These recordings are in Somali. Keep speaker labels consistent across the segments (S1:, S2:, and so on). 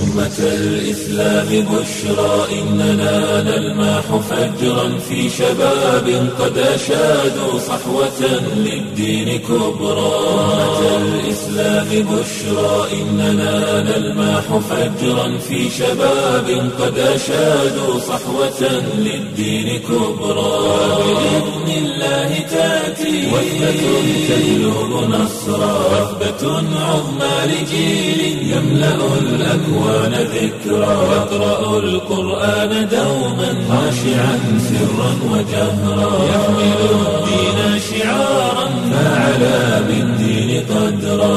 S1: أمة الإسلام بشرى إننا نلمح فجرا في شباب قد أشادوا صحوة للدين كبرى أمة الإسلام بشرى إننا نلمح فجرا في شباب قد أشادوا صحوة للدين كبرى بإذن الله تأتي وثبة تجلب نصرا وثبة عظمى لجيل يملأ الأكوان ذكرا يقرأ القرآن دوما خاشعا سرا وجهرا يحمل الدين شعارا فعلى بالدين قدرا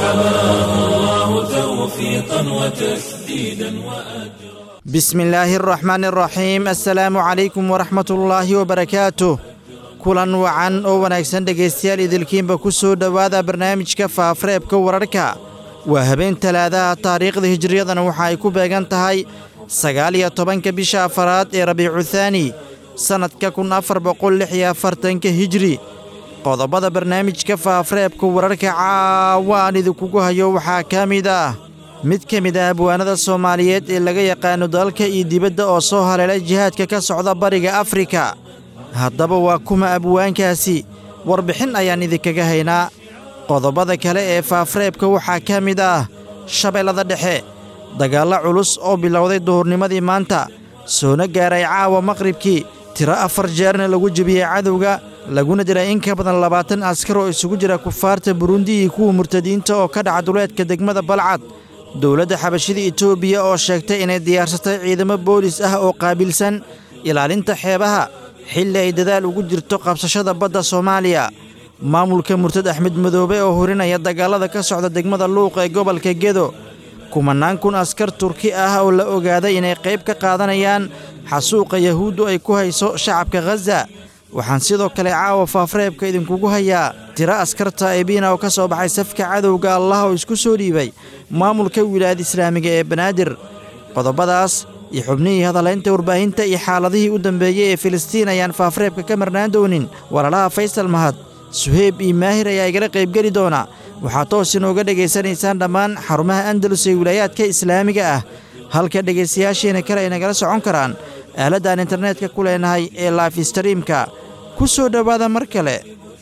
S1: فحماه الله توفيقا وتسديدا وأجرا
S2: بسم الله الرحمن الرحيم assalaamu calaykum waraxmat ullaahi wabarakaatuh kulan wacan oo wanaagsan dhegaystayaal idilkiinba ku soo dhowaada barnaamijka faafareebka wararka waa habeen talaadaha taariikhda hijriyadana waxa ay ku beegan tahay sagaal iyo tobanka bisha afaraad ee rabiicu thaani sannadka kun afar boqol lix iyo afartanka hijri qodobada barnaamijka faafareebka wararka caawa aan idinkugu hayo waxaa ka mid ah mid ka mid ah abwaanada soomaaliyeed ee laga yaqaano dalka iyo dibadda oo soo haleelay jihaadka ka socda bariga afrika haddaba waa kuma abwaankaasi warbixin ayaan idinkaga haynaa qodobada kale ee faafareebka waxaa ka mid ah shabeellada dhexe dagaallo culus oo bilowday duhurnimadii maanta soona gaaray caawa maqribkii tiro afar jeerna lagu jebiyey cadowga laguna diray in ka badan labaatan askar oo isugu jira kufaarta burundi iyo kuwa murtadiinta oo ka dhaca duleedka degmada balcad dowladda xabashida etoobiya oo sheegtay inay diyaarsatay ciidamo boolis ah oo qaabilsan ilaalinta xeebaha xilli ay dadaal ugu jirto qabsashada badda soomaaliya maamulka murtad axmed madoobe oo hurinaya dagaallada ka socda degmada luuq ee gobolka gedo kumannaan kun askar turki ah oo la ogaaday inay qayb ka qaadanayaan xasuuqa yahuuddu ay ku hayso shacabka khaza waxaan sidoo kale caawa faafareebka idinkugu hayaa tiro askarta ebiina oo ka soo baxay safka cadowga allah oo isku soo dhiibay maamulka wilaayada islaamiga ee banaadir qodobadaas iyo xubnihii hadalaynta warbaahinta iyo xaaladihii u dambeeyey ee filistiin ayaan faafareebka ka marnaan doonin walaalaha faysal mahad suheyb iyo maahir ayaa igala qaybgeli doona waxaad toos inooga dhegaysanaysaan dhammaan xarumaha andalus ee wilaayaadka islaamiga ah halka dhegaystayaasheena kale ay nagala socon karaan aaladdan internetka ku leenahay ee laif streamka ku soo dhowaada mar kale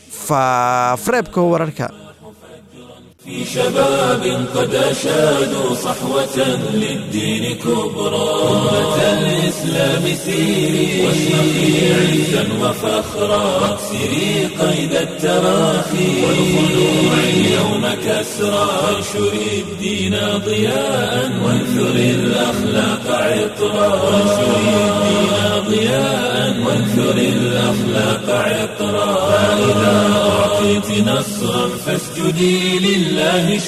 S2: faafareebka wararka
S1: في شباب قد أشادوا صحوة للدين كبرى أمة الإسلام سيري واشرقي عزا وفخرا واكسري قيد التراخي والخلوع اليوم كسرى وانشري الدين ضياء وانثري الأخلاق عطرا وانشري الدين ضياء وانثري الأخلاق عطرا فإذا أعطيت نصرا فاسجدي لله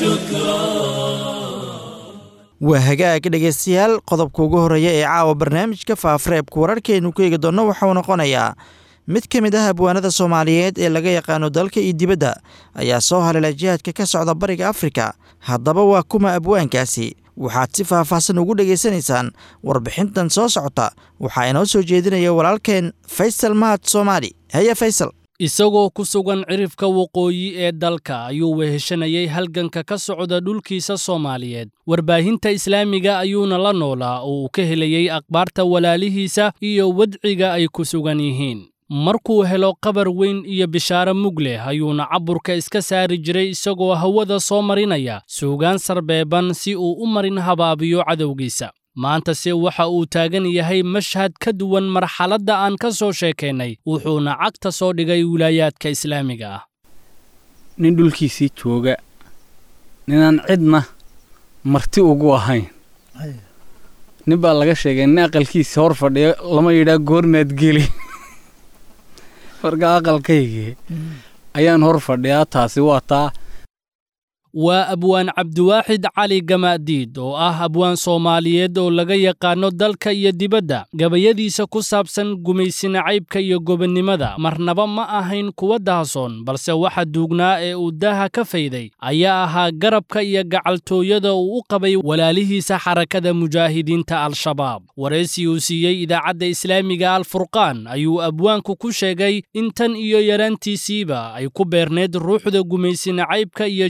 S2: waa hagaag dhegaystayaal qodobka ugu horreeya ee caawa barnaamijka faafareebka wararkeennu ku eegi doonno waxauu noqonayaa mid ka mid ah abwaanada soomaaliyeed ee laga yaqaano dalka iyo dibadda ayaa soo haleela jihaadka ka socda bariga afrika haddaba waa kuma abwaankaasi waxaad si faahfaahsan ugu dhegaysanaysaan warbixintan soo socota waxaa inoo soo jeedinaya walaalkeen faysal mahad soomaali heye faysal
S3: isagoo ku sugan cirifka waqooyi ee dalka ayuu weheshanayay halganka ka socda dhulkiisa soomaaliyeed warbaahinta islaamiga ayuuna la noolaa oo uu ka helayey akhbaarta walaalihiisa iyo wadciga ay ku sugan yihiin markuu helo qabar weyn iyo bishaaro mug leh ayuuna caburka iska saari jiray isagoo hawada soo marinaya suugaan sarbeeban si uu u marin habaabiyo cadowgiisa maantase waxa uu taagan yahay mashhad ka duwan marxaladda aan ka soo sheekaynay wuxuuna cagta soo dhigay wilaayaadka islaamiga ah
S4: nin dhulkiisii jooga ninaan cidna marti ugu ahayn nin baa laga sheegay nin aqalkiisa hor fadhiyo lama yidhaa goormaad geli marka aqalkaygii ayaan hor fadhiyaa taasi waa taa
S3: waa abwaan cabdiwaaxid cali gamaadiid oo ah abwaan soomaaliyeed oo laga yaqaanno dalka iyo dibadda gabayadiisa ku saabsan gumaysina caybka iyo gobonnimada marnaba ma ahayn kuwa daasoon balse waxa duugnaa ee uu daaha ka fayday ayaa ahaa garabka iyo gacaltooyada uu u qabay walaalihiisa xarakada mujaahidiinta al-shabaab waraysi uu siiyey idaacadda islaamiga alfurqaan ayuu abwaanku ku sheegay in tan iyo yaraantiisiiba ay ku beerneed ruuxda gumaysina caybka iyo jihaad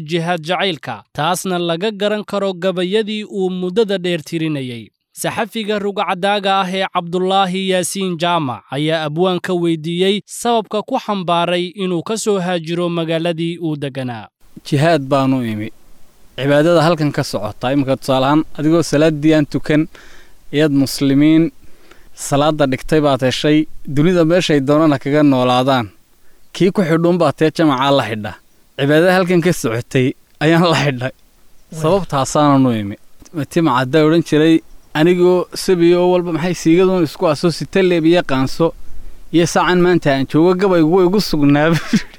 S3: jacaylka taasna laga garan karo gabayadii uu muddada dheer tirinayey saxafiga rugcadaaga ah ee cabdulaahi yaasiin jaamac ayaa abwaanka weydiiyey sababka ku xambaaray inuu ka soo haajiro magaaladii uu degganaa
S4: jihaad baanu imi cibaadada halkan ka socotaa iminka tusaalahaan adigoo salaaddii aan tukan ayaad muslimiin salaadda dhigtay baad heshay dunida meeshay doonana kaga noolaadaan kii ku xidhuunbaa tee jamacaa la xidha cibaadada halkan ka socotay ayaan la xidhay sababtaasaananu imi timacaddaa odhan jiray anigoo sabiyo oo walba maxay siigaduun isku aso sitaleeb iyo qaanso iyo saacan maanta aan joogo gabaygu way igu sugnaaba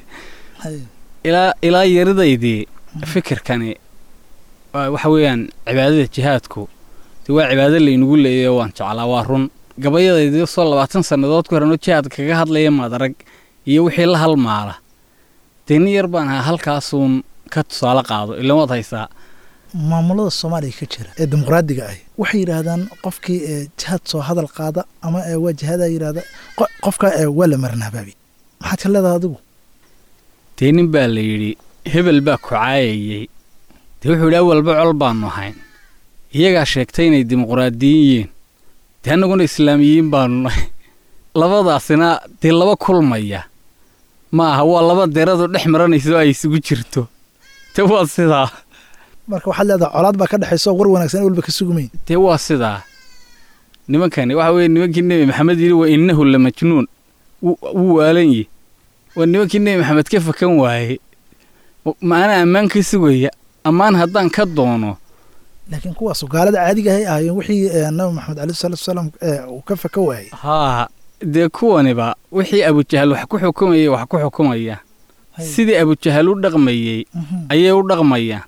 S4: ilaa ilaa yaridaydii fikirkani waxa weeyaan cibaadada jihaadku de waa cibaado laynagu leeyayo waan jeclaa waa run gabayadaydii soo labaatan sannadood ku horanoo jihaad kaga hadlaya madarag iyo wixii la halmaala dee nin yar baan ahaa halkaasuun ka tusaale qaado ilan waad haysaa
S5: maamulada soomaaliya ka jira ee dimuqraadiga ah waxay yidhaahdaan qofkii ee jihaad soo hadal qaada ama ee waa jihaada yidhahda qofka ee waa la marnahbaabi maxaad ka leedahay adigu
S4: dee nin baa la yidhi hebel baa kucaayayey dee wuxuu yidhi awalba col baannu ahayn iyagaa sheegtay inay dimuqraadiyin yihiin dee annaguna islaamiyiin baannu nahay labadaasina dee laba kulmaya ma aha waa laba deradu dhex maranayso ay isugu jirto dee waa sidaa
S5: marka waxaad leedahay colaad baa ka dhexayso war wanaagsan walba ka sugumayn
S4: dee waa sidaa nimankani waxa weeye nimankii nebi maxamed yidhi wa innahu la majnuun wuu waalan yihi waa nimankii nebi maxamed ka fakan waaye ma anaa ammaan ka sugaya ammaan haddaan ka doono
S5: laakiin kuwaasu gaalada caadiga ahay ahaayeen wixii nabi maxamed aleyh salatu wasalaam uu ka faka waayey
S4: haa dee kuwaniba wixii abujahal wax ku xukumayay wax ku xukumayaan sidii abujahal u dhaqmayey ayay u dhaqmayaan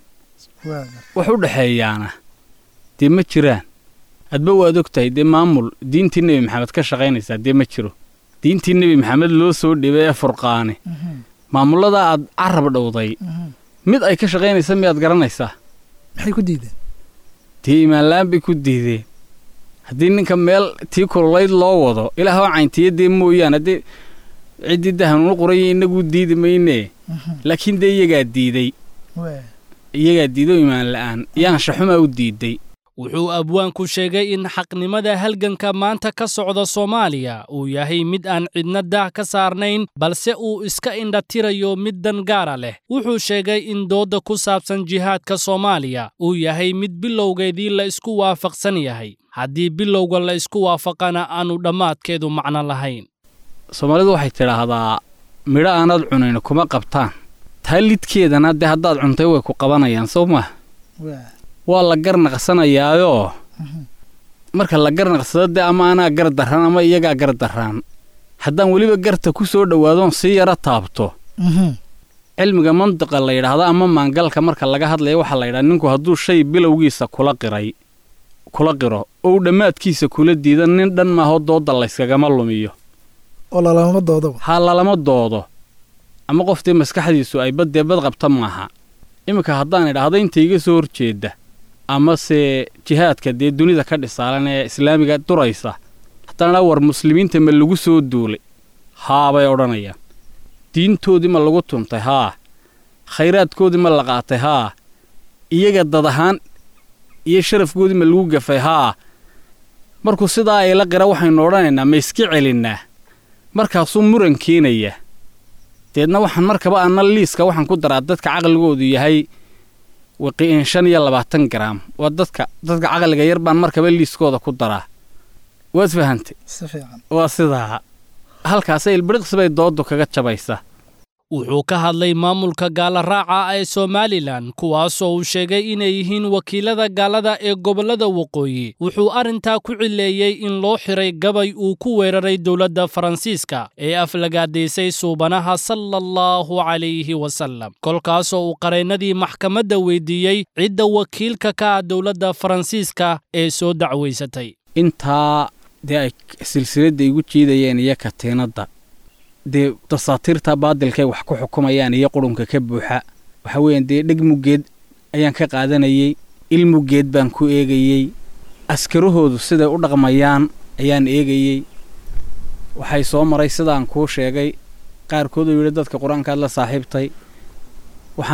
S4: wax u dhexeeyaana dee ma jiraan hadba waad og tahay dee maamul diintii nebi maxamed ka shaqaynaysaa dee ma jiro diintii nebi maxamed loo soo dhibay ee furqaane maamulladaa aad carab dhowday mid ay ka shaqaynaysa miyaad garanaysaa
S5: maxay ku diideen
S4: dee imaanla'aan bay ku diideen haddii ninka meel tii kululayd loo wado ilaahoo cayntiya dee mooyaan haddii ciddii dahanunu qoranya innaguu diidi maynee laakiin dee iyagaa diiday iyagaa diido imaan la'aan yaanshaxumaa u diiday
S3: wuxuu abwaanku sheegay in xaqnimada halganka maanta ka socda soomaaliya uu yahay mid aan cidna daah ka saarnayn balse uu iska indhatirayo mid dan gaara leh wuxuu sheegay in doodda ku saabsan jihaadka soomaaliya uu yahay mid bilowgeedii la isku waafaqsan yahay haddii bilowga la isku waafaqana aanu dhammaadkeedu macno lahayn
S4: soomaalidu waxay tidhaahdaa midho aanaad cunayn kuma qabtaan taa lidkeedana dee haddaad cuntay way ku qabanayaan soo maha waa la garnaqsanayaayoo marka la garnaqsado dee ama anaa gar darraan ama iyagaa gar darraan haddaan weliba garta ku soo dhowaadoon sii yaro taabto cilmiga mandiqa la yidhaahdo ama maangalka marka laga hadlaya waxaa la yidhaha ninku hadduu shay bilowgiisa kula qiray kula qiro ou dhammaadkiisa kula diida nin dhan maaho doodda layskagama lumiyo
S5: oo lalama doodaba
S4: haa lalama doodo ama qoftii maskaxdiisu ay baddee bad qabta maaha iminka haddaan idhaahdo inta iga soo horjeedda amase jihaadka dee dunida ka dhisaalan ee islaamiga duraysa haddaan idhaa war muslimiinta ma lagu soo duulay haa bay odhanayaan diintoodii ma lagu tuntay haa khayraadkoodii ma la qaatay haa iyaga dad ahaan iyo sharafkoodii ma lagu gafay haa markuu sidaa ay la qira waxaynu odhanaynaa ma iska celinnaa markaasuu muran keenaya deedna waxaan markaba anna liiska waxaan ku daraa dadka caqligoodu yahay waqiin shan iyo labaatan garaam waa dadka dadka caqliga yar baan markaba liiskooda ku daraa waad fahantay
S5: si fiican
S4: waa sidaa halkaasay ilbiriqsi bay dooddu kaga jabaysa
S3: wuxuu ka hadlay maamulka gaala raaca ee somalilan kuwaasoo uu sheegay inay yihiin wakiilada gaalada ee gobollada waqooyi wuxuu arrintaa ku cileeyey in loo xiray gabay uu ku weeraray dowladda faransiiska ee aflagaadaysay suubanaha sala allahu calayhi wasallam kolkaasoo uu qareennadii maxkamadda weydiiyey cidda wakiilka ka ah dowladda faransiiska ee soo dacwaysatay
S4: intaa dee ay silsiladda igu jiidayeen iyo katiinadda dee dasaatiirta baadilkay wax ku xukumayaan iyo qurunka ka buuxa waxa weeyaan dee dheg muggeed ayaan ka qaadanayey il muggeed baan ku eegayey askarahoodu siday u dhaqmayaan ayaan eegayey waxay soo maray sidaan kuu sheegay qaarkooduu yidhi dadka qur-aankaad la saaxiibtay waxaan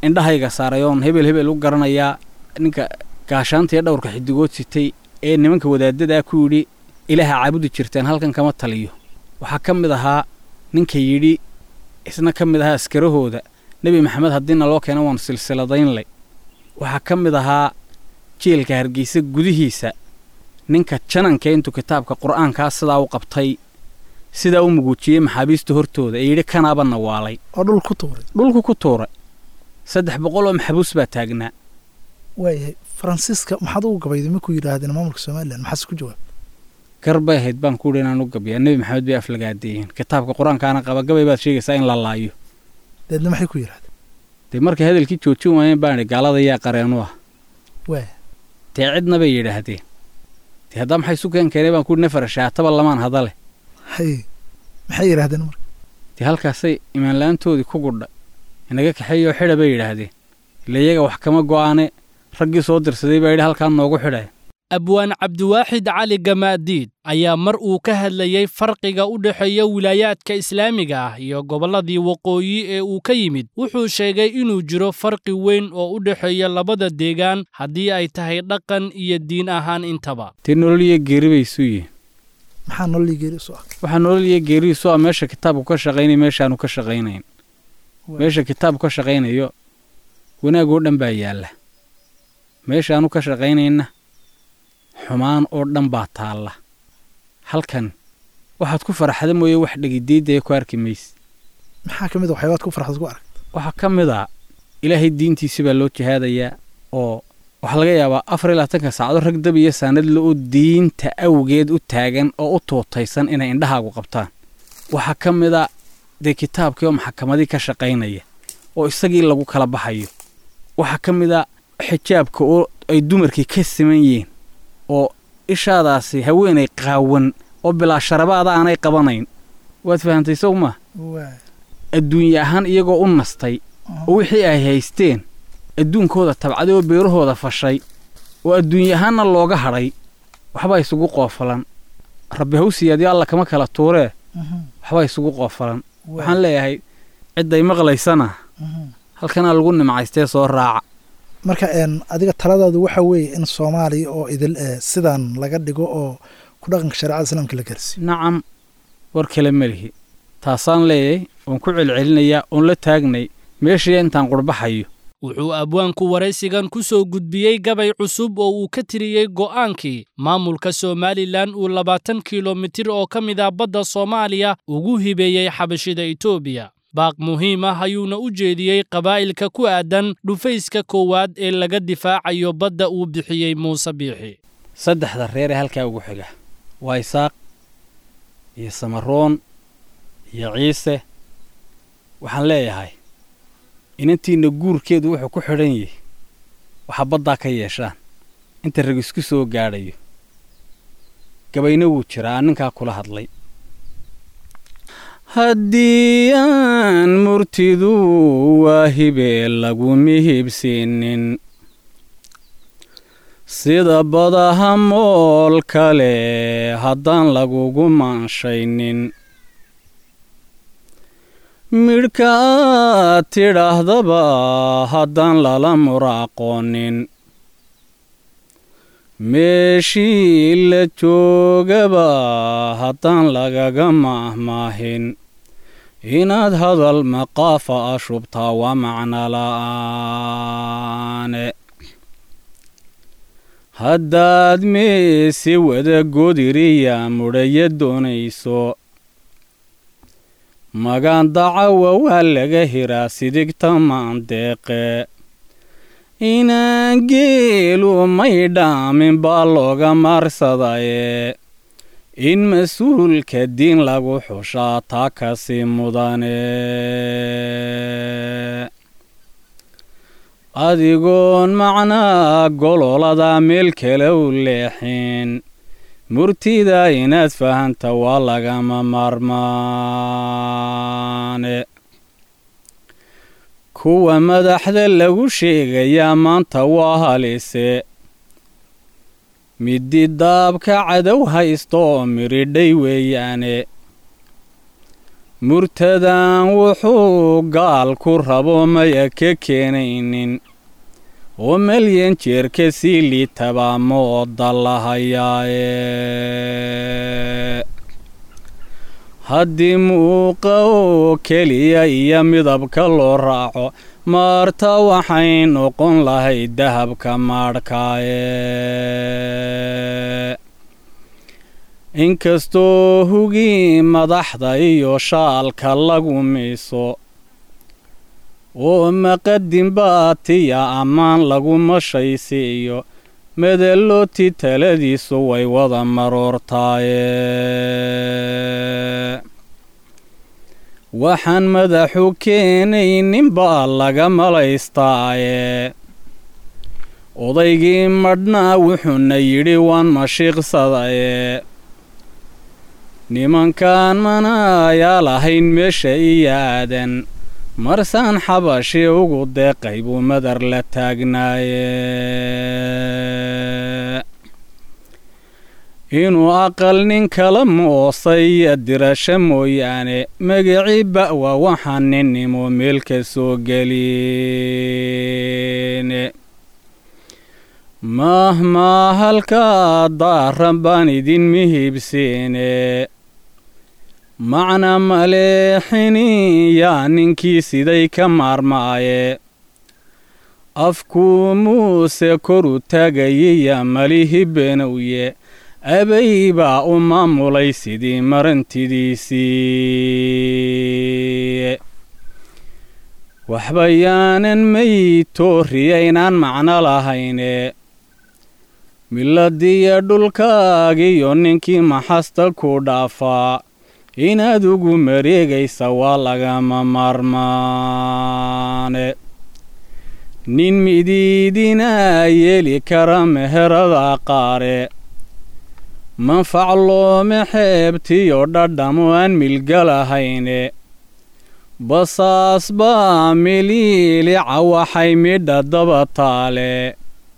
S4: indhahayga saaray oon hebel hebel u garanayaa ninka gaashaanta iyo dhowrka xidigood sitay ee nimanka wadaadadaa ku yidhi ilaaha caabudi jirteen halkan kama taliyo waxaa ka mid ahaa ninka yidhi isna ka mid ahaa askarahooda nebi maxamed haddiina loo keena waanu silsiladaynlay waxaa ka mid ahaa jeelka hargeysa gudihiisa ninka jananka intuu kitaabka qur'aankaa sidaa u qabtay sidaa u muguujiyey maxaabiista hortooda ee yidhi kanaaba nawaalay
S5: oo dhul ku tuuray
S4: dhulku ku tuuray saddex boqol oo maxbuus baa taagnaa
S5: waayahay faransiiska maxaad ugu gabayday markuu yidhaahdeen maamulka somalilan maxaase ku jawaab
S4: gar bay ahayd baan ku yidhi inaan u gabiyaa nebi maxamed bay aflagaadeeyeen kitaabka qur-aankaana qaba gabay baad sheegaysaa in la laayo
S5: deedna maxay ku yidhahdeen
S4: dee markay hadalkii joojin waayeen baan idhi gaalada yaa qareenu ah
S5: waaya
S4: dee cidna bay yidhaahdeen dee haddaa maxay isu keen keenay baan ku yidhi nafar shaataba lamaan hadale
S5: haye maxay yidhaahdeen marka
S4: dee halkaasay imaanla-aantoodii ku gudha inaga kaxeeyoo xidha bay yidhaahdeen ila iyaga wax kama go'aane raggii soo dirsaday baa yidhi halkaan noogu xidhaya
S3: abwaan cabdiwaaxid cali gamaadiid ayaa mar uu ka hadlayey farqiga u dhexeeya wilaayaadka islaamiga ah iyo gobolladii waqooyi ee uu ka yimid wuxuu sheegay inuu jiro farqi weyn oo u dhexeeya labada deegaan haddii ay tahay dhaqan iyo diin ahaan intaba
S4: dee nolol iyo geeri bay isu yihiin
S5: maxaa nololii geeri isu ah
S4: waxaa nolol iyo geeri isu ah meesha kitaabku ka shaqaynaya meeshaanu ka shaqaynayn meesha kitaabku ka shaqaynayo wanaag oo dhan baa yaalla meeshaanu ka shaqaynayna xumaan oo dhan baa taalla halkan waxaad ku faraxda mooye wax dhegidiidaya ku arki mayse
S5: maxaa ka mid a waxyaabaad ku farxad ku arag
S4: waxaa ka mid a ilaahay diintiisi baa loo jihaadayaa oo waxaa laga yaabaa afar iyo labaatanka saacado rag dab iyo saanadle oo diinta awgeed u taagan oo u tuutaysan inay indhahaagu qabtaan waxaa ka mid a dee kitaabkii oo maxakamadii ka shaqaynaya oo isagii lagu kala baxayo waxaa ka mid a xijaabka oo ay dumarkii ka siman yihiin oo ishaadaasi haweenay qaawan oo bilaa sharabaada aanay qabanayn waad fahantay sow maa
S5: waaya
S4: adduunye ahaan iyagoo u nastay oo wixii ay haysteen adduunkooda tabcaday oo beerahooda fashay oo adduunye ahaanna looga hadhay waxbaa isugu qoofalan rabbi hawsiyaadyo alla kama kala tuuree waxbaa isugu qoofalan waxaan leeyahay cidday maqlaysana halkanaa lagu nimcaystee soo raaca
S5: marka een adiga taladaadu waxa weeye in soomaaliya oo idil eh, sidan laga dhigo oo ku dhaqanka shareecada islaamka la gaarsiiyo
S4: nacam war kale ma lihi taasaan leeyahay oon ku celcelinayaa oon la taagnay meeshii intaan qurbaxayo
S3: wuxuu abwaanku waraysigan ku soo gudbiyey gabay cusub oo uu ka tiriyey go'aankii maamulka somalilan uu labaatan kilomitir oo ka mid ah badda soomaaliya ugu hibeeyey xabashida etoobiya baaq muhiim ah ayuuna u jeediyey qabaa'ilka ku aadan dhufayska koowaad ee laga difaacayo badda uu bixiyey muuse biixi
S4: saddexda reer ee halkaa ugu xiga waa isaaq iyo samaroon iyo ciise waxaan leeyahay inantiinna guurkeedu wuxuu ku xidhan yahay waxaa baddaa ka yeeshaan inta rag isku soo gaadhayo gabayna wuu jiraa aan ninkaa kula hadlay haddii aan murtidu waa hibee lagu mihibsiinin sida badaha mool kale haddaan lagugu maanshaynin midhka aad tidhaahdaba haddaan lala muraaqoonin meeshii la joogaba haddaan lagaga maahmaahin inaad hadal maqaafa a shubtaa waa macno la'aane haddaad meese wada godiriya mudhaya doonayso magaan dacawa waa laga hiraa sidigta maandeeqe inaan geelu may dhaamin baa looga maarsadaye in mas-uulka diin lagu xushaa taa kasi mudane adigoon macnaa gololada meel kale u leexin murtida inaad fahanta waa lagama maarmaane kuwa madaxda lagu sheegayaa maanta waa halise midi daabka cadow haysta oo miridhay weeyaane murtadan wuxuu gaalku rabo maya ka keenaynin oo malyan jeerka sii liitabaa mooda lahayaaye haddii muuqa oo keliya iyo midabka loo raaco maarta waxay noqon lahayd dahabka maadhkaaye inkastoo hugii madaxda iyo shaalka lagu miiso oo maqadin baatiya ammaan lagu mashaysiiyo medellooti taladiisu way wada maroortaaye waxaan madaxu keenaynin baa laga malaystaaye odaygii madhnaa wuxuuna yidhi waan mashiiqsadaye nimankaan manaayaa lahayn meesha iyo aadan marsaan xabashi ugu deeqay buu madar la taagnaaye inuu aqal nin kala moosay iyo dirasho mooyaane magacii ba'wa waxaan ninnimo meel ka soo gelin mahmaa halkaa daaran baan idin mihibsiine macna maleexini yaa ninkii siday ka maarmaaye afkuu muuse koru taagayiya malihi benowye abay baa u maamulay sidii marantidiisii waxba yaanan maytooriyaynaan macno lahayne miladiyo dhulkaagiyo ninkii maxasta ku dhaafaa inaad ugu mareegaysa waa lagama maarmaane nin midiidinaa yeeli kara meherada qaare manfac loome xeebtiyo dhadhamo aan milgalahayne basaas baa miliilica waxay midha daba taale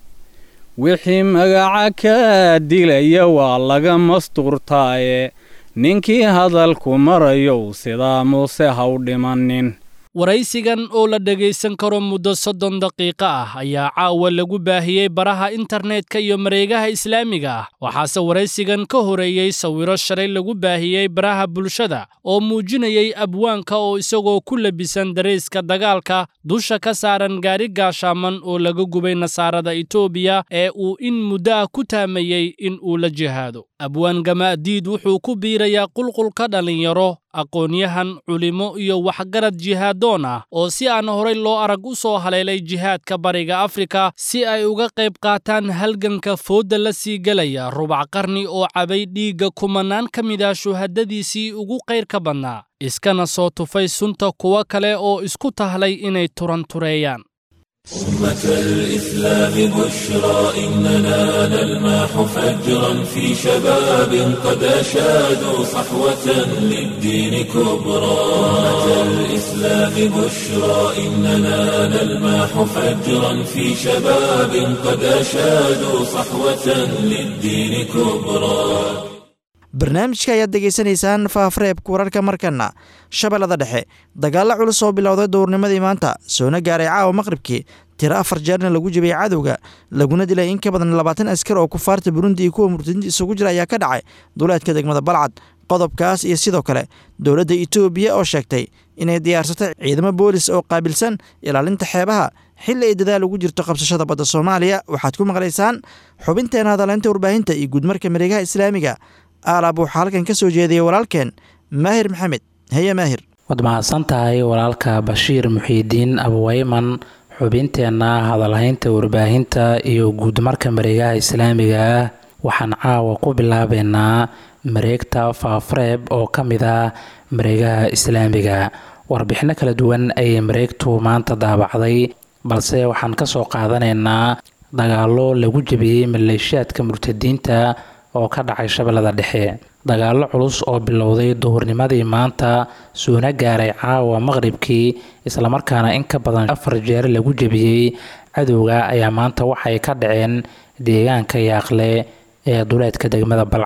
S4: wixii magaca kaa dilaya waa laga mastuurtaaye ninkii hadalku marayow sidaa muuse ha u dhimanin
S3: waraysigan oo la dhegaysan karo muddo soddon daqiiqo ah ayaa caawa lagu baahiyey baraha internetka iyo mareegaha islaamiga ah waxaase waraysigan ka horeeyey sawiro shalay lagu baahiyey baraha bulshada oo muujinayay abwaanka oo isagoo ku labisan darayska dagaalka dusha ka saaran gaari gaashaaman oo laga gubay nasaarada etoobiya ee uu in muddo ah ku taamayey in uu la jihaado abwaan gamaadiid wuxuu ku biirayaa qulqulka dhallinyaro aqoon-yahan culimo iyo waxgarad jihaadoon ah oo si aan horay loo arag u soo haleelay jihaadka bariga afrika si ay uga qayb qaataan halganka foodda la sii gelaya rubac qarni oo cabay dhiigga kumanaan ka mid ah shuhadadiisii ugu qayrka badnaa iskana soo tufay sunta kuwo kale oo isku tahlay inay turantureeyaan
S1: أمة الإسلام بشرى إننا نلمح فجرا في شباب قد أشادوا صحوة للدين كبرى أمة الإسلام بشرى إننا نلمح فجرا في شباب قد أشادوا صحوة للدين كبرى
S2: barnaamijka ayaad degeysanaysaan faafareebka wararka markana shabeellada dhexe dagaalla culus oo bilowday dowrnimadii maanta soona gaaray caawa maqribkii tiro afar jeerna lagu jibiyey cadowga laguna dilay in ka badan labaatan askar oo kufaarta burundi iyo kuwa murtadiinta isugu jira ayaa ka dhacay duleedka degmada balcad qodobkaas iyo sidoo kale dowladda itoobiya oo sheegtay inay diyaarsatay ciidamo boolis oo qaabilsan ilaalinta xeebaha xilli ay dadaal ugu jirto qabsashada badda soomaaliya waxaad ku maqlaysaan xubinteena hadaleynta warbaahinta iyo guudmarka mareegaha islaamiga aalaab waxaa halkan ka soo jeediyey walaalkeen maahir maxamed heye maahir
S6: waad mahadsan tahay walaalka bashiir muxiidiin abuweyman xubinteenna hadalhaynta warbaahinta iyo guudmarka mareegaha islaamiga ah waxaan caawa ku bilaabeynaa mareegta faafareeb oo ka mid ah mareegaha islaamiga warbixino kala duwan ayay mareegtu maanta daabacday balse waxaan ka soo qaadanaynaa dagaallo lagu jebiyey maleeshiyaadka murtadiinta oo ka dhacay shabeellada dhexe dagaallo culus oo bilowday duhurnimadii maanta suuna gaaray caawa maqribkii islamarkaana in ka badan afar jeer lagu jebiyey cadowga ayaa maanta waxay ka dhaceen deegaanka yaaqle ee duleedka degmada balcad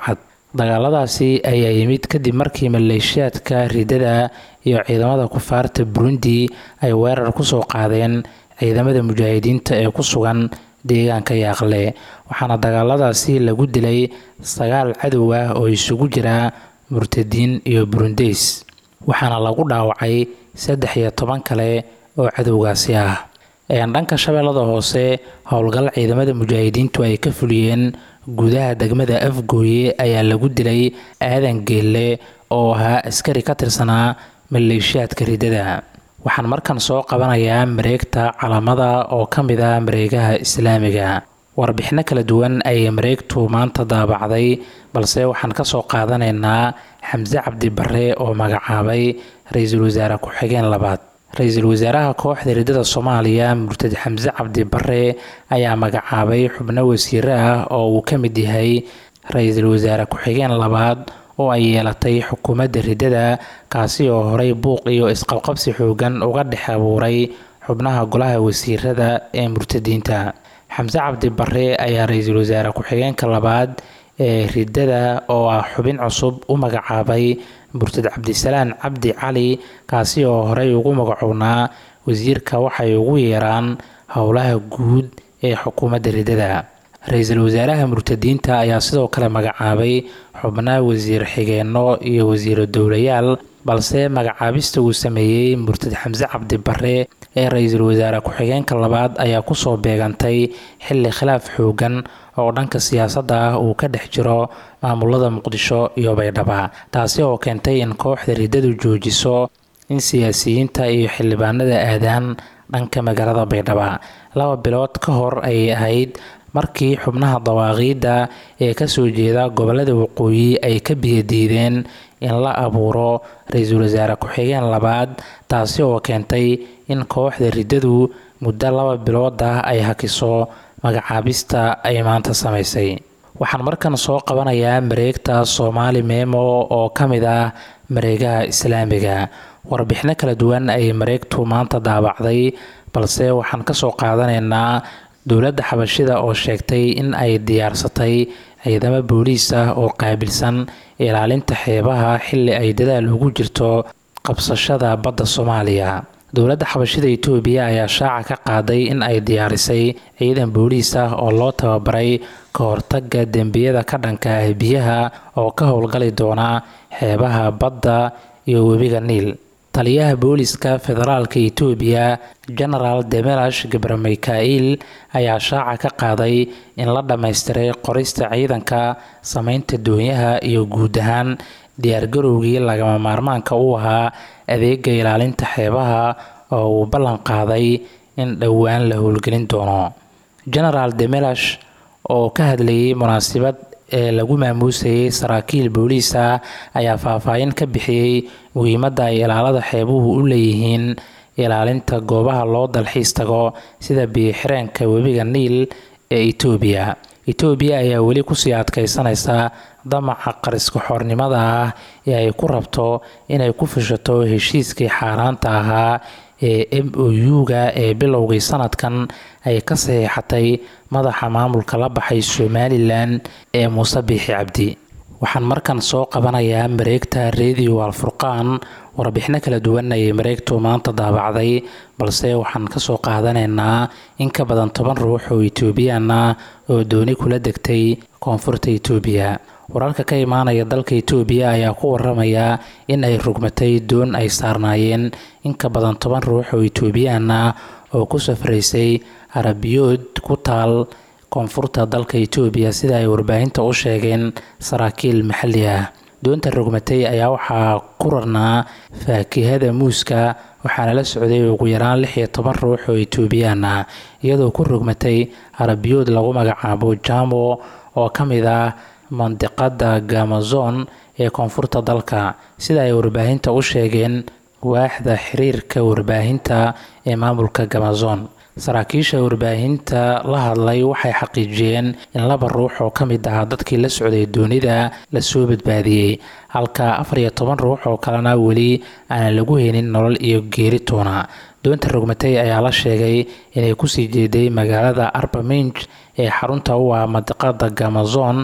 S6: dagaaladaasi ayaa yimid kadib markii maleeshiyaadka ridada iyo ciidamada kufaarta burundi ay weerar kusoo qaadeen ciidamada mujaahidiinta ee ku sugan deegaanka yaaqle waxaana dagaaladaasi lagu dilay sagaal cadow ah oo isugu jira murtadiin iyo burundeys waxaana lagu dhaawacay saddex iyo toban kale oo cadowgaasi ah dhanka shabeellada hoose howlgal ciidamada mujaahidiintu ay ka fuliyeen gudaha degmada afgooye ayaa lagu dilay aadan geelle oo ahaa askari ka tirsanaa maleeshiyaadka ridada waxaan markan soo qabanayaa mareegta calamada oo ka mid ah mareegaha islaamiga warbixino kala duwan ayay mareegtu maanta daabacday balse waxaan kasoo qaadanaynaa xamse cabdi bare oo magacaabay ra-iisul wasaare ku-xigeen labaad ra-iisul wasaaraha kooxda ridada soomaaliya murtad xamse cabdi bare ayaa magacaabay xubno wasiire ah oo uu ka mid yahay ra-iisul wasaare ku-xigeen labaad oo ay yeelatay xukuumadda ridada kaasi oo horey buuq iyo isqabqabsi xoogan uga dhex abuuray xubnaha golaha wasiirada ee murtadiinta xamse cabdi bare ayaa ra-iisul wasaare ku-xigeenka labaad ee ridada oo ah xubin cusub u magacaabay murtad cabdisalaan cabdi cali kaasi oo horey ugu magacownaa wasiirka waxay ugu yeeraan howlaha guud ee xukuumadda ridada ra-iisul wasaaraha murtadiinta ayaa sidoo kale magacaabay xubnaha wasiir xigeenno iyo wasiiro dowlayaal balse magacaabista uu sameeyey murtad xamse cabdi bare ee ra-iisul wasaare ku-xigeenka labaad ayaa kusoo beegantay xilli khilaaf xoogan oo dhanka siyaasadda ah uu ka dhex jiro maamulada muqdisho iyo baydhaba taasi oo keentay in kooxda riddadu joojiso in siyaasiyiinta iyo xildhibaanada aadaan dhanka magaalada baydhaba laba bilood ka hor ayay ahayd markii xubnaha dawaaqiidda ee kasoo jeeda gobolada waqooyi ay ka biyadiideen in la abuuro ra-iisul wasaare ku-xigeen labaad taasi oo keentay in kooxda riddadu muddo laba bilood ah ay hakiso magacaabista ay maanta samaysay waxaan markan soo qabanayaa mareegta soomaali meemo oo ka mid ah mareegaha islaamiga warbixino kala duwan ayay mareegtu maanta daabacday balse waxaan kasoo qaadanaynaa dowladda xabashida oo sheegtay in ay diyaarsatay ciidamo booliis ah oo qaabilsan ilaalinta xeebaha xilli ay dadaal ugu jirto qabsashada badda soomaaliya dowladda xabashida itoobiya ayaa shaaca ka qaaday in ay diyaarisay ciidan booliis ah oo loo tababaray ka hortaga dembiyada ka dhanka ah biyaha oo ka howlgali doona xeebaha badda iyo webiga niil taliyaha booliska federaalka itoobiya genaraal demelash gabre mikail ayaa shaaca ka qaaday in la dhammaystiray qorista ciidanka sameynta doonyaha iyo guud ahaan diyaargarowgii lagama maarmaanka u ahaa adeega ilaalinta xeebaha oo uu ballan qaaday in dhowaan la howlgelin doono genaraal demelash oo ka hadlayay munaasabad ee lagu maamuusayay saraakiil booliis ah ayaa faahfaahin ka bixiyey muhiimadda ay ilaalada xeebuhu u leeyihiin ilaalinta goobaha loo dalxiis tago sida biyo-xireenka webiga niil ee itoobiya itoobiya ayaa weli kusii adkaysanaysa damaca qariska xoornimada ah ee ay ku rabto inay ku fishato heshiiskii xaaraanta ahaa ee m o u-ga ee bilowgii sanadkan ay ka saxiixatay madaxa maamulka la baxay somalilan ee muuse biixi cabdi waxaan markan soo qabanayaa mareegta radio alfurqaan warbixino kala duwan ayay mareegtu maanta daabacday balse waxaan kasoo qaadanaynaa in ka badan toban ruux oo etoobiyaan ah oo dooni kula degtay koonfurta itoobiya wararka ka imaanaya dalka itoobiya ayaa ku waramaya in ay rugmatay doon ay saarnaayeen in ka badan toban ruux oo etoobiyaan ah oo ku safraysay arabiyood ku taal koonfurta dalka itoobiya sida ay warbaahinta u sheegeen saraakiil maxalli ah doonta rogmatay ayaa waxaa ku rarnaa faakihada muuska waxaana la socday ugu yaraan lix iyo toban ruux oo etoobiyaan ah iyadoo ku rogmatay arabiyood lagu magacaabo jamo oo ka mid ah mandiqada gamazon ee koonfurta dalka sida ay warbaahinta u sheegeen waaxda xiriirka warbaahinta ee maamulka gamazon saraakiisha warbaahinta la hadlay waxay xaqiijiyeen in laba ruux oo ka mid ahaa dadkii la socday doonida lasoo badbaadiyey halka afar iyo toban ruux oo kalena weli aanan lagu helin nolol iyo geeri toona doonta rogmatay ayaa la sheegay inay kusii jeeday magaalada arbaminj ee xarunta u ah mandiqada gamazon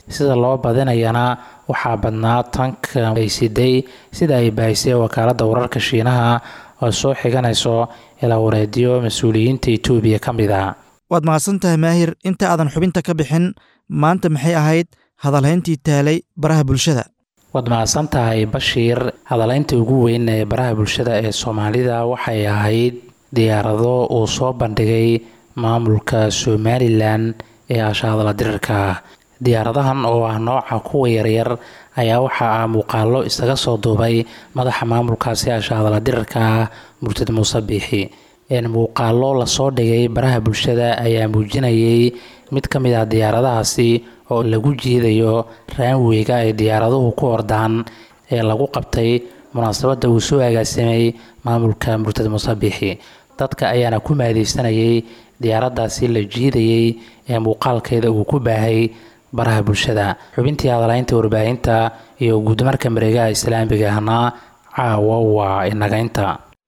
S6: sida loo badinayana waxaa badnaa tanka ay siday sida ay baahisay wakaaladda wararka shiinaha oo soo xiganayso ilaa wareediyo mas-uuliyiinta etoobiya ka mid a
S2: waad mahadsan tahay maahir inta aadan xubinta ka bixin maanta maxay ahayd hadalhayntii taalay baraha bulshada
S6: waad mahadsan tahay bashiir hadalaynta ugu weyn ee baraha bulshada ee soomaalida waxay ahayd diyaarado uu soo bandhigay maamulka somalilan ee ashaadala dirirka ah diyaaradahan oo ah nooca kuwa yaryar ayaa waxaa ah muuqaalo isaga soo duubay madaxa maamulkaasi ashaadala dirirka ah murtad muuse biixi muuqaalo lasoo dhigay baraha bulshada ayaa muujinayay mid ka mid ah diyaaradahaasi oo lagu jiidayo raanweyga ay diyaaraduhu ku ordaan ee lagu qabtay munaasabadda uu soo agaasimay maamulka murtad muuse biixi dadka ayaana ku maadeysanayay diyaaraddaasi la jiidayay ee muuqaalkeeda uu ku baahay baraha bulshada xubintii hadalaynta warbaahinta iyo guudmarka mareegaha islaamiga ahna caawa waa inagaynta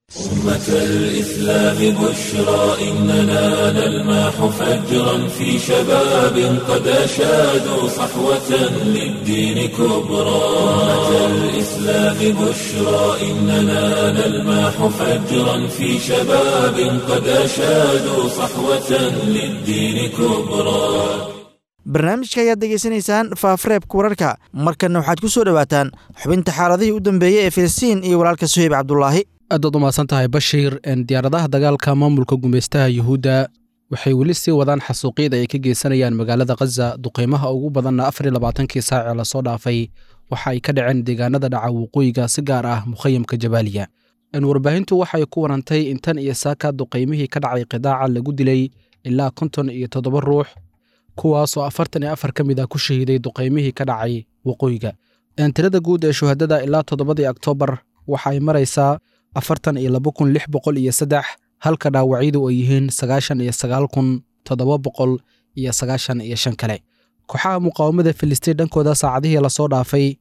S1: أمة الإسلام بشرى إننا نلمح فجرا في شباب قد أشادوا صحوة للدين كبرى أمة الإسلام بشرى إننا نلمح فجرا في شباب قد أشادوا صحوة للدين كبرى
S2: barnaamijka ayaad degeysanaysaan faafareebka wararka markanna waxaad ku soo dhowaataan xubinta xaaladihii u dambeeyey ee filistiin iyo walaalka suheyb cabdulaahi
S7: aadaad u mahadsan tahay bashiir diyaaradaha dagaalka maamulka gumaystaha yuhuudda waxay weli sii wadaan xasuuqyada ay ka geysanayaan magaalada khaza duqeymaha ugu badanna afar iyo labaatankii saacee lasoo dhaafay waxa ay ka dhaceen deegaanada dhaca waqooyiga si gaar ah mukhayamka jabaaliya warbaahintu waxay ku warantay in tan iyo saaka duqeymihii ka dhacay qidaaca lagu dilay ilaa konton iyo toddoba ruux kuwaasoo afartan iyo afar ka mid ah ku shahiiday duqeymihii ka dhacay waqooyiga tirada guud ee shuhadada ilaa toddobadii oktoobar waxa ay maraysaa afartan iyo laba kun lix boqol iyo saddex halka dhaawacyadu ay yihiin sagaashan iyo sagaal kun toddoba boqol iyo sagaashan iyo shan kale kooxaha muqaawamada filistiin dhankooda saacadihii lasoo dhaafay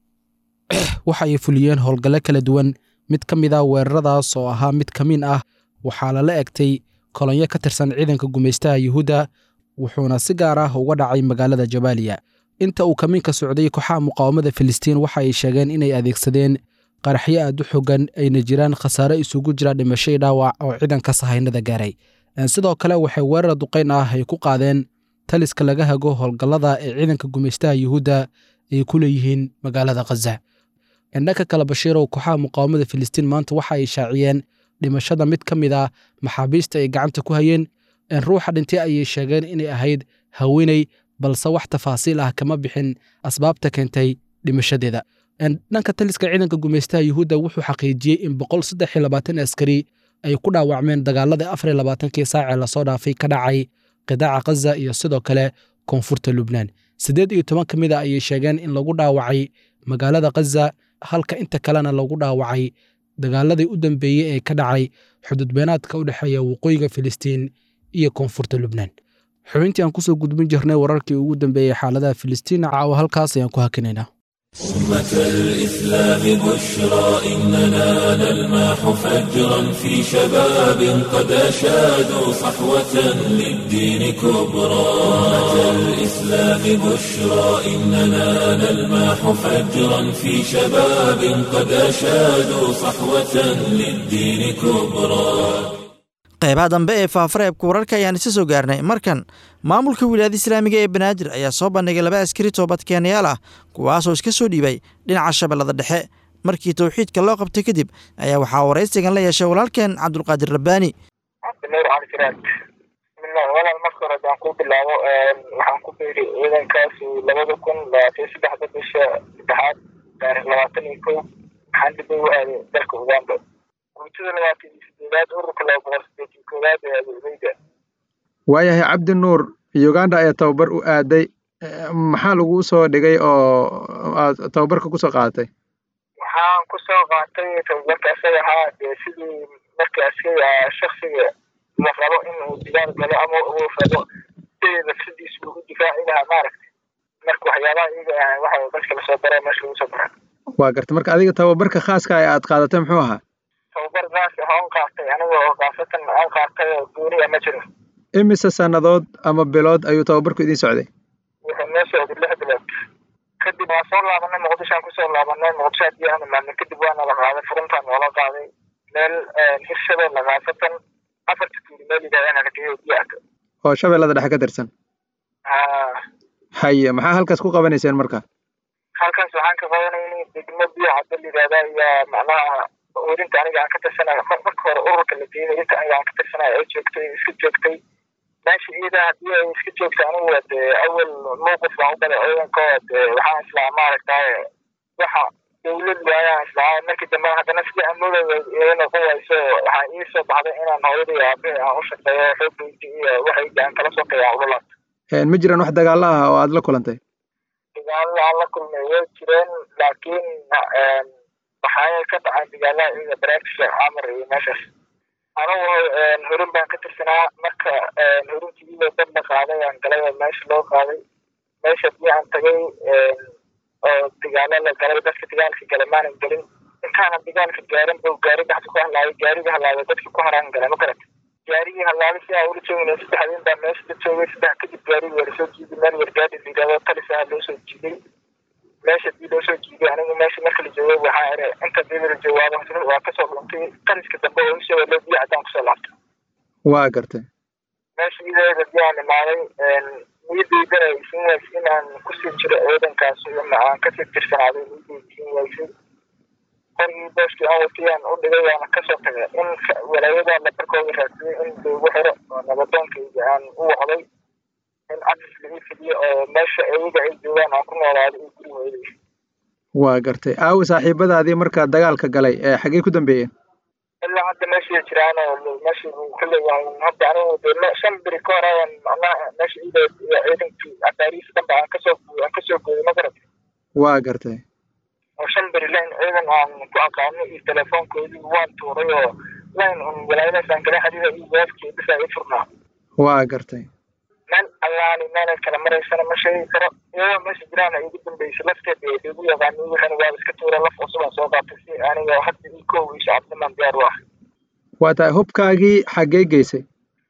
S7: waxa ay fuliyeen howlgallo kala duwan mid ka mid a weeraradaas oo ahaa mid kamiin ah waxaa lala egtay kolonyo ka tirsan ciidanka gumaystaha yuhuudda wuxuuna si gaar ah uga dhacay magaalada jabaaliya inta uu kamiinka socday kooxaha muqaawamada filistiin waxa ay sheegeen inay adeegsadeen qaraxyo aad u xogan ayna jiraan khasaare isugu jira dhimasho dhaawac oo ciidanka sahaynada gaaray sidoo kale waxay weerar duqayn ah ay ku qaadeen taliska laga hago howlgallada ee ciidanka gumaystaha yuhuudda ay ku leeyihiin magaalada khaza dhanka kale bashiirow kooxaha muqaawamada filistiin maanta waxa ay shaaciyeen dhimashada mid ka mid ah maxaabiista ay gacanta ku hayeen ruuxa dhintay ayay sheegeen inay ahayd haweeney balse wax tafaasiil ah kama bixin asbaabta keentay dhimashadeeda dhanka taliska ciidanka gumaystaha yuhuudda wuxuu xaqiijiyey in boqol saddex iyo labaatan askari ay ku dhaawacmeen dagaaladii afar iyo labaatankii saacee lasoo dhaafay ka dhacay qidaaca khaza iyo sidoo kale koonfurta lubnaan siddeed iyo toban ka mid a ayay sheegeen in lagu dhaawacay magaalada khaza halka inta kalena lagu dhaawacay dagaaladii u dambeeyey ee ka dhacay xududbeenaadka u dhexeeya waqooyiga filistiin iyo koonfurta lubnaan xubintii aan kusoo gudbin jirnay wararkii ugu dambeeyey xaaladaha filistiin caawa halkaas ayaan ku hakinaynaa
S1: أمة الإسلام بشرى إننا نلمح فجرا في شباب قد أشادوا صحوة للدين كبرى أمة الإسلام بشرى إننا نلمح فجرا في شباب قد أشادوا صحوة للدين كبرى
S2: qaybaha dambe ee faafareebka wararka ayaan isa soo gaarnay markan maamulka wilaayada islaamiga ee banaadir ayaa soo bandhigay laba askari toobadkeenayaal ah kuwaasoo iska soo dhiibay dhinaca shabeellada dhexe markii towxiidka loo qabtay kadib ayaa waxaa waraysigan la yeeshay walaalkeen cabdulqaadir rabbaani
S8: cabdinuur cali firaad bismillah walaal marka hore haddaan ku bilaabo waxaan ku biiri ciidankaas labada kun labaatan saddexda bisha saddexaad taarikh labaatan iyo kow waxaan dib ugu aaday dalka uganda guutada labaatan iyo sideedaad ururka laba boqol sideetan koowaad ee adeegeyda
S9: waayahay cabdi nuur uganda ayaa tababar u aaday maxaa laguu soo dhigay oo aad tababarka kusoo qaadatay
S8: waxaan kusoo qaatay tababarka isaga ahaa dee sidii marka askari shaksiga la rabo inuu digaal galo ama uu rabo sidii nafsadiisa ugu difaaci lahaa maaragtay marka waxyaabaha iyaga ah waxa dadka lasoo bara meesha lagu soo bara
S9: waa garta marka adiga tababarka khaaska ah ee aad qaadatay muxuu ahaa
S8: tababar gaas ah oon qaatay aniga oo kaasatan oon qaatay oo gooniya ma jiro
S9: imise sannadood ama bilood ayuu tababarku idiin socday
S8: wuxuu noo socday lix bilood waa soo laabanay muqdishoaan kusoo laabanay muqdisho haddii aan imaadnay kadib waana la qaaday furuntaan noola qaaday meel hirshabelle khaasatan afarta tuuli meel yidhahdaan argeyo biyaaka
S9: oo shabeellada dhexe ka tirsan haye maxaa halkaas ku qabanayseen marka
S8: halkaas waxaan ka qabanaynay degmo biyo cadda la yidhahdaa iyo macnaha werinta aniga aan ka tirsanayo marka hore ururka la geeyay inta aniga aan ka tirsanayo ay joogtay iska joogtay meesha iyada haddii ay iska joogtay anigu de awal mowqif baan u galay ciidanka de waxaan islaa maaragtaye waxa dawlad waayaan islaa markii dambe haddana sidii amoodaya ii noqon wayso waxaa ii soo baxday inaan hooyada iyo aabahii aan u shaqeeyo xoogayga iyo waxayga aan kala sokeeya aan ula laabto
S9: ma jiraan wax dagaalo ah oo aad la kulantay
S8: dagaalada aan la kulmay way jireen laakiin waxaa ka dhacay dagaalaha iyaga baraagta sheekh camar iyo meeshaas anigu horin baan ka tirsanaa marka horintiiba dad la qaaday aan galay oo meesha loo qaaday meesha haddii aan tagay oo dagaalo la galay dadka dagaalka galay maanan gelin intaanan dagaalka gaarin buu gaari dhexda ku halaabay gaariga halaabay dadka ku haraan galay ma garata gaarigii halaabay si aan ula joogna saddex adin baa meesha la joogay saddex kadib gaarigi waa lasoo jiiday meel wargaadi la yidhahdo talis ah loo soo jiiday meesha hadii loo soo jiiday anigu meesha marka la joogay waxaa ere inta dib la jawaabo waa kasoo dhuntay taliska dambe oo isoo loo biyo caddaan kusoo laabtay
S9: waa gartay
S8: meesha idadeeda hadii aan imaaday niyadeydana isin waysay inaan kusii jiro ciidankaas aan kasii tirsanaaday niyadeyda isin waysay qorgii booskii aan watayaan u dhigay waana kasoo tagay in walaayada la barkooda raadsaday in laygu xiro oo nabadoonkayga aan u wacday in cafis lagu fidiyo oo meesha iyaga ay joogaan aan ku noolaado iyo guri weydaysa
S9: waa gartay aawi saaxiibadaadii markaa dagaalka galay ee xaggee ku dambeeyeen
S8: ilaa hadda meeshay jiraan oo meesha kulle waan hadda anigu de shan beri ka hor ayaan macnaha meesha ida ciidankii abaarihiisa dhanba aan kasoo aan kasoo gooyay ma garatay
S9: waa gartay
S8: oo shan beri lain ciidan aan ku aqaano iyo telefoonkoodii waan tuuray oo lain un walaayadaas aan kala xiriira iyo waafkii bisa i furnaa
S9: waa gartay
S8: meel allaali meelay kala maraysana ma sheegi karo iyadoo meesha jiraan ay ugu dambeysay lafteeda ee igu yaqaani waxana waa iska tuura laf cusubaan soo qaatay si aniga hadda ii kow iyo shacabnimaan diyaar u ah
S9: waa tahay hubkaagii xaggee geysay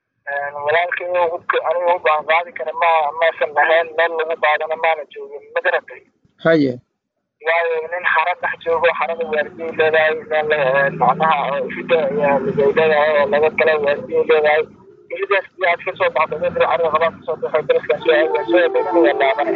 S8: walaalkay hubka aniga hub aan qaadi kara ma maasan ahayn meel lagu qaadana maana joogin ma garatay
S9: haye
S8: waayo nin xara dhex joogo xarada waardiyay leedahay meel macnaha ifida ayaa ligay leedahay oo laga gala waardiyay leedahay ifidaas iyo aad kasoo baxdo meel carada qabaan kasoo baxo daraskaas waa soo dhegana waa laabanay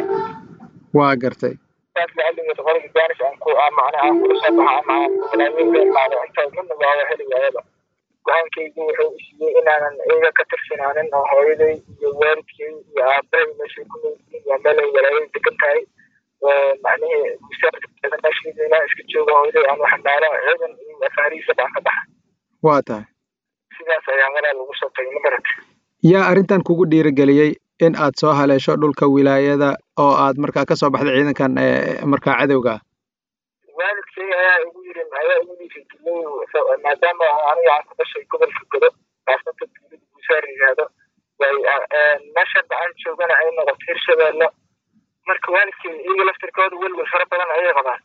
S9: waa gartay
S8: saas lacaligeed qoriga jaanis aan ku macnaha aan kula soo baxa ama aan walaayo imaado inta midna waa heli waayaba go-aankaygu wuxuu isiiyey inaanan iyaga ka tirsanaanin oo hooyaday iyo waalidkay iyo aabahay meeshay ku noolyihiin waa meel ay walaayay degan tahay oo macnihii musaafirkeeda meesheeda inaan iska joogo hooyaday aan waxmaalo ciidan iyo afaarihiisa baan ka baxa
S9: waa tahay
S8: sidaas ayaa walaal ugu soo tagay ma garata
S9: yaa arrintan kugu dhiirigeliyey in aad soo haleesho dhulka wilaayada oo aad markaa ka soo baxday ciidankan markaa cadowga ah
S8: waalidkay ayaa igu yiri ayaa igu dhiirigeliyey maadaama aniga aan ku dhashay gobolka godo kaasnata dowlada guusaar yidhaahdo way meesha hadda aan joogana ay noqoto hirshabeelle marka waalidkay iyaga laftirkooda welwel fara badan ayay qabaan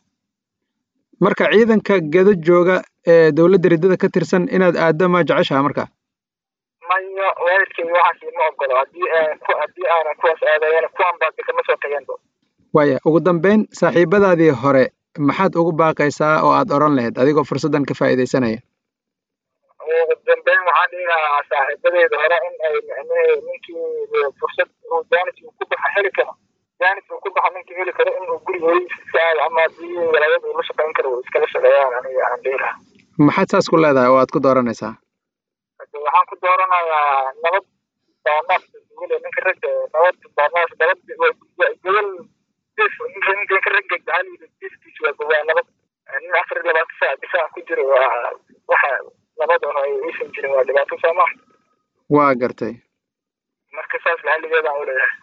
S9: marka ciidanka gedo jooga ee dowladda riddada ka tirsan inaad aaddo ma jeceshaha marka
S8: maya waalidkay waxaas ima ogolo haddii haddii aanan kuwaas aadayana kuwan baa de kama soo tageenba
S9: waaya ugu dambeyn saaxiibadaadii hore maxaad ugu baaqaysaa oo aad odhan lahayd adigoo fursaddan ka faa'iidaysanaya
S8: ugu dambeyn waxaan dhihi lahaa saaxiibadeeda hore in ay micnihii ninkii fursad uu jaanis uu ku baxa heli karo jaanis uu ku baxa ninkii heli karo inuu guri hooyadiisa aado ama haddii walaayada uu la shaqayn karo uu iskala shaqeeyaan aniga aan dhihi lahaa
S9: maxaad saas ku leedahay oo aad ku dooranaysaa
S8: waxaan ku dooranayaa nabad baanaas wile ninka ragga nabad baanaas nabad gobol ninka ninka ragga jacayl diskiisa waa gobaa nabad nin afar iyo labaatan saac difaac ku jiro waa waxa nabad oo ay aysan jirin waa dhibaato soo ma
S9: waa gartay
S8: marka saas laxaligeedaan u leeyahay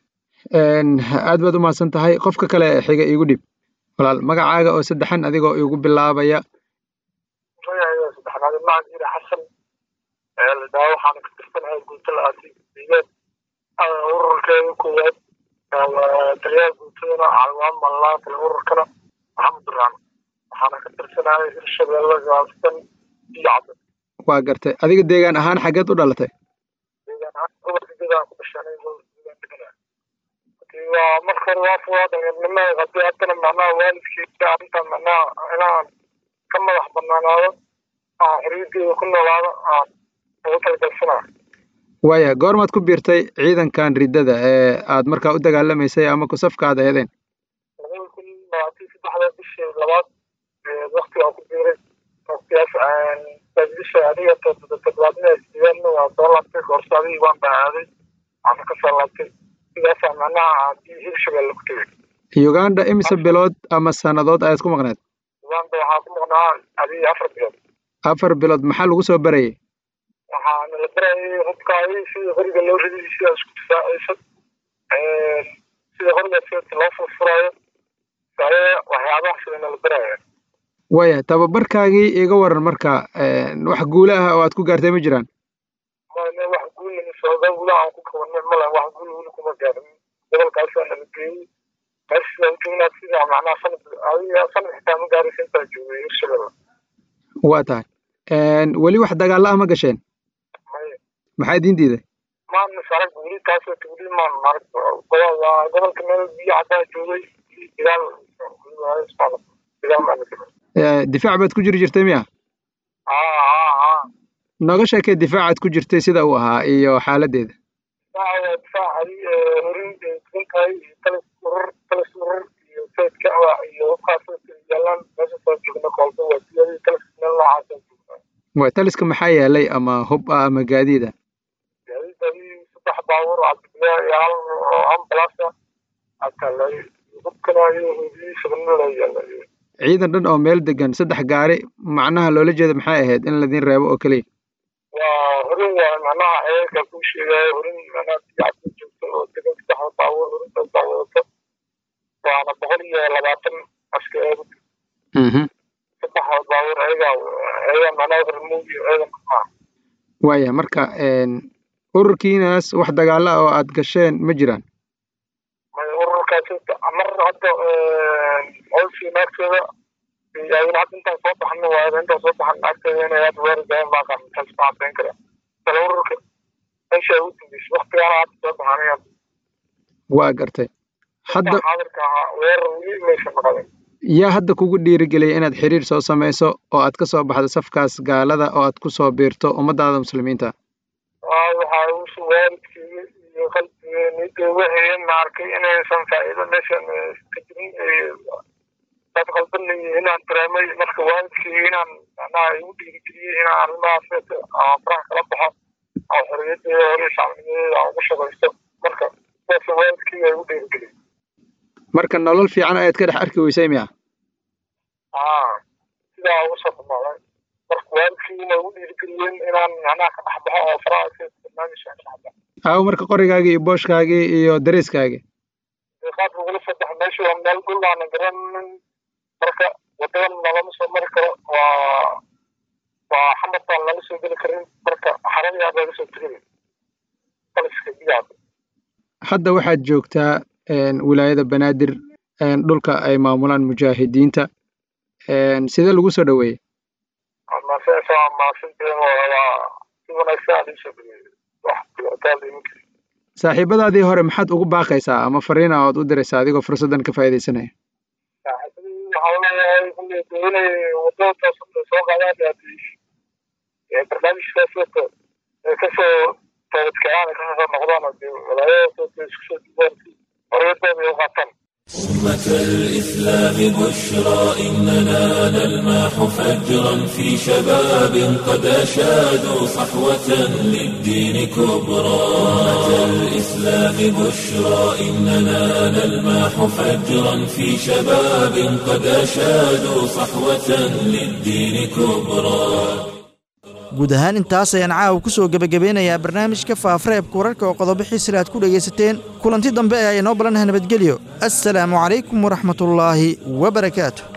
S9: aad baad u mahadsan tahay qofka kale xiga iigu dhib walaal magacaaga oo saddexan adigoo igu bilaabaya
S8: magacaaga saddexnaad macad ira xasan daa waxaan ka tirsanahay guutada aasiigeed ururkeeda koowaad taliyaha guutadana calwaan mallaan kale ururkana maxamed duraan waxaana ka tirsanahay hirshabeelle gaastan iyo cabdi
S9: waa gartay adiga deegaan ahaan xaggeed u dhalatay
S8: deegaan ahaan gobolka degaan ku dhashanay degaan deganaa waa marka hore waa furaa dhalinimada hadii haddana macnaha waalidkii arrintan macnaha inaan ka madax banaanaado aan xorriyadeeda ku noolaado aan ugu talagalsanaa
S9: waaya goormaad ku biirtay ciidankan riddada ee aad markaa u dagaalamaysay ama kusafka aad aheedeen
S8: labada kun labaatan saddexda bishii labaad wakti aan ku biiray waktigaas bisha adiga toddobaadnida sideedna waa soo laabtay koorsaadihii waan baahaaday waana ka soo laabtay sidaasaa macnaha hirshabelle ku tegay
S9: uganda imise bilood ama sannadood ayaad ku maqneed
S8: uganda waxaa ku maqnaa adiga afar bilood
S9: afar bilood maxaa lagu soo barayay
S8: waxaa nala barayay hubkaadi sida qoriga loo ridayay sida isku difaacayso sida qoriga sida loo furfuraayo waxyaabaha sida nala baraya
S9: waaya tababarkaagii iga waran marka wax guula ah oo aad ku gaartay ma jiraan
S8: mane wax guul sooga gudaha aan ku kabanay male wax guul weli kuma gaarin gobolkaasaa nala geeyey meesha joognaa sida macnaha sanad adiga sanad xitaa ma gaaraysa intaa joogay hirshabelle
S9: waa tahay weli wax dagaalla ah ma gasheen
S8: maya
S9: maxaa idiin diiday
S8: maan sarag weli taasoo weli maan marag waa gobolka meel biyo caddaa joogay dagaal dagaal maa
S9: difaac baad ku jiri jirtay miya nooga sheekay difaacaad ku jirtay sida uu ahaa iyo xaaladdeeda
S8: difaac horin tukantahay iyo talis urur talis urur iyo sayidka iyo hubkaas yaalaan meesha soo joogna koolba waa siyadii talis meel noocaasa joognaa
S9: waa taliska maxaa yeelay ama hub ah ama gaadiida
S8: gaadiidadii saddex baabuur cabdibilaa iyo hal ambulasa akalay hubkana iyo hudii shabanada yaalay
S9: ciidan dhan oo meel degan saddex gaari macnaha loola jeeda maxay ahayd in laydin reebo oo keliya
S8: waa horin waa macnaha xeerka kuu sheegaayo horin macnaha biyacadda joogto oo degan saddexda baabuur horintaas baa wadato waana boqol iyo labaatan askareed saddexda baabuur ayagaa ayagaa macnaha hormuud iyo ciidan maa
S9: waaya marka ururkiinaas wax dagaalla ah oo aad gasheen ma jiraan
S8: ururkaas mar hadda howshii naagteeda ayna hadda intaan soo baxno waa intaan soo baxan naagteeda inay hadda weerargayan baa qaan intaas ma caddayn kara kale ururka meesha ugu dambeysay waktigaana hadda soo baxanay
S9: waa gartay hadda
S8: xaadirka ahaa weerar weli maysa maqadan
S9: yaa hadda kugu dhiirigeliyay inaad xiriir soo samayso oo aad ka soo baxdo safkaas gaalada oo aad ku soo biirto ummadaada muslimiinta
S8: waxaa usu waalidkeyga iyo qalbigeenida waxayen ma arkay inaysan faa'iido meeshan ka jirin dad qalbanay inaan dareemay marka waalidkeyga inaan macnaha igu dhiirigeliyey inaan arrimahaas faraha kala baxo oo xorriyadeeda hore shacbinimadeeda aan ugu shaqaysto marka sidaas waalidkeyga igu dhiirigeliyey
S9: marka nolol fiican ayaad ka dhex arki weysay miya
S8: aa sidaa ugu soo dhamaaday marka waalidkeyna igu dhiirigeliyeen inaan macnaha ka dhex baxo oo faraha barnaamijka ka dhex baxo
S9: aawo marka qorigaagii iyo booshkaagii iyo dareeskaagii
S8: qaabka ugula soo baxa meesha waa meel dhul aana garanin marka wadadan nalama soo mari karo waa waa xamad baan lala soo geli karin marka xaradii aad laga soo tegay taliska biyaada
S9: hadda waxaad joogtaa wilaayada banaadir dhulka ay maamulaan mujaahidiinta sidee lagu soo dhoweeyey
S8: maasaa maasinteen waa si wanaagsan aad ii soo dhaweeyey wax dhibaataa iminka
S9: saaxiibadaadii hore maxaad ugu baaqaysaa ama fariina ood u diraysaa adigoo fursaddan ka faa'iidaysanaya
S8: waxaa leeyahay kulley inay wadada soo qaadaan barnaamijkaas wata ay kasoo toobadkacaan ay kasoo noqdaan dee walaayada isku soo diiwaan horyadooda ay u qaataan
S1: أمة الإسلام بشرى إننا نلمح فجرا في شباب قد أشادوا صحوة للدين كبرى أمة الإسلام بشرى إننا نلمح فجرا في شباب قد أشادوا صحوة للدين كبرى
S2: guud ahaan intaas ayaan caawa ku soo gebagabeynayaa barnaamijka faafareebka wararka oo qodobo xiisila aad ku dhegaysateen kulanti dambe ee ay inoo balanaha nabadgelyo assalaamu calaykum waraxmatullaahi wa barakaatu